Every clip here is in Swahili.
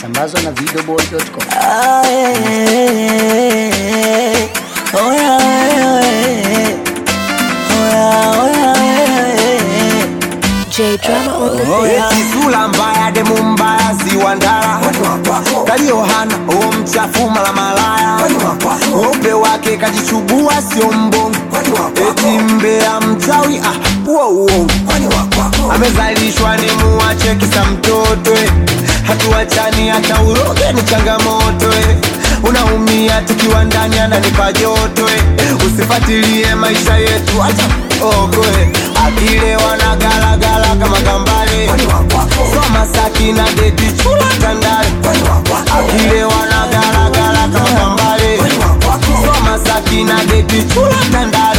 Sambazwa na videoboy.com. Ah, eh, eh, eh. Oh, yeah, eh, eh. Oh, yeah, oh, yeah, eh, eh. J Drama on the beat. eti sura mbaya demu mbaya ziwandala kaliohana o mchafu mala malaya upe wake kajichubua sio mbongo eti mbea mchawi ah, uo uongo amezalishwa ni muache kisa mtoto eh. hatuachani hata uroge ni changamoto eh. unaumia tukiwa ndani ananipa joto eh. usifatilie maisha yetu acha ogoe akilewa na galagala kama gambale soma saki na dedi chula tandale akilewa na galagala kama gambale soma saki na dedi chula tandale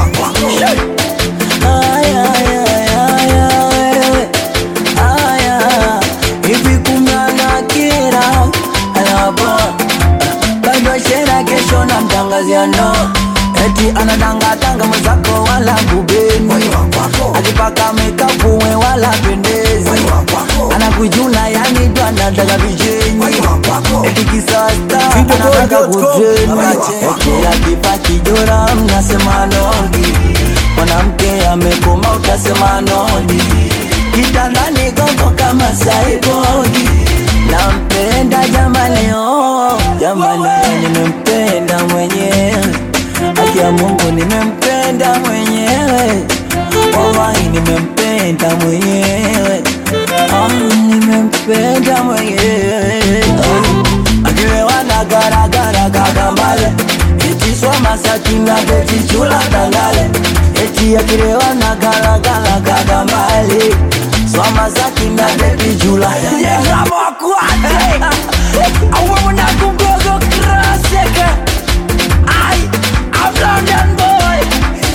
Ay, ay, ay, ay, ay, ay, ay. Hivi kumbe anakira anapa bado shera kesho na mtangazia no eti anadangatanga mwenzako wala kubeni akipaka mekapuwe wala pendezi anakujuna yani ndo anataka vijenyi eti kisasta anataka kuteni eti akipa kijora mnasema nogi mwanamke amekoma utasema nodi kitandani gongo kama saibogi nampenda jamani oh, jamani nimempenda mwenyewe haki ya mungu nimempenda mwenyewe wallahi nimempenda mwenyewe ah, nimempenda mwenyewe ah, akilewa na garagara kagambale etisoma sakina betichula tangale eti akilewa na galagala kagambale swama sakina betichula yezamokwate awamuna kugogo kraseke ai I'm London boy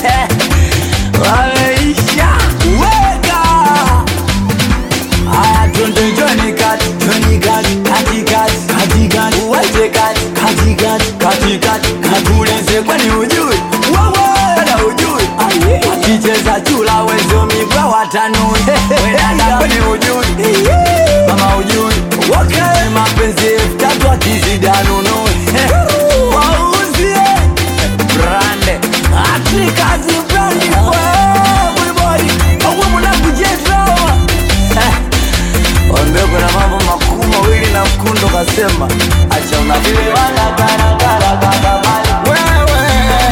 Wameisha weka Aya twende Johnny Cat, Johnny Cat, kati kat, kati kat, uwache kat, kati kat, kati kat, kakuleze kwani ujui? Wewe dada ujui? Akicheza chula wezo migwa watanui. We dada kwani ujui? Mama ujui? Okay. Mapenzi elfu tatu akizidi anunui. Wauzie brande atrikazi brandi bwibori auwemuna kujetrawa Wambie kuna mambo makuu mawili na mkundo kasema acha unavile wewe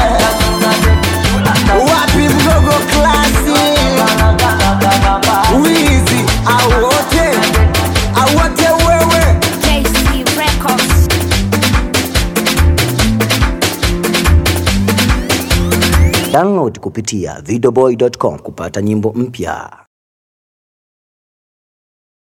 wapi mgogo klasi wizi au wote au wote wewe KC Records. Download kupitia videoboy.com kupata nyimbo mpya.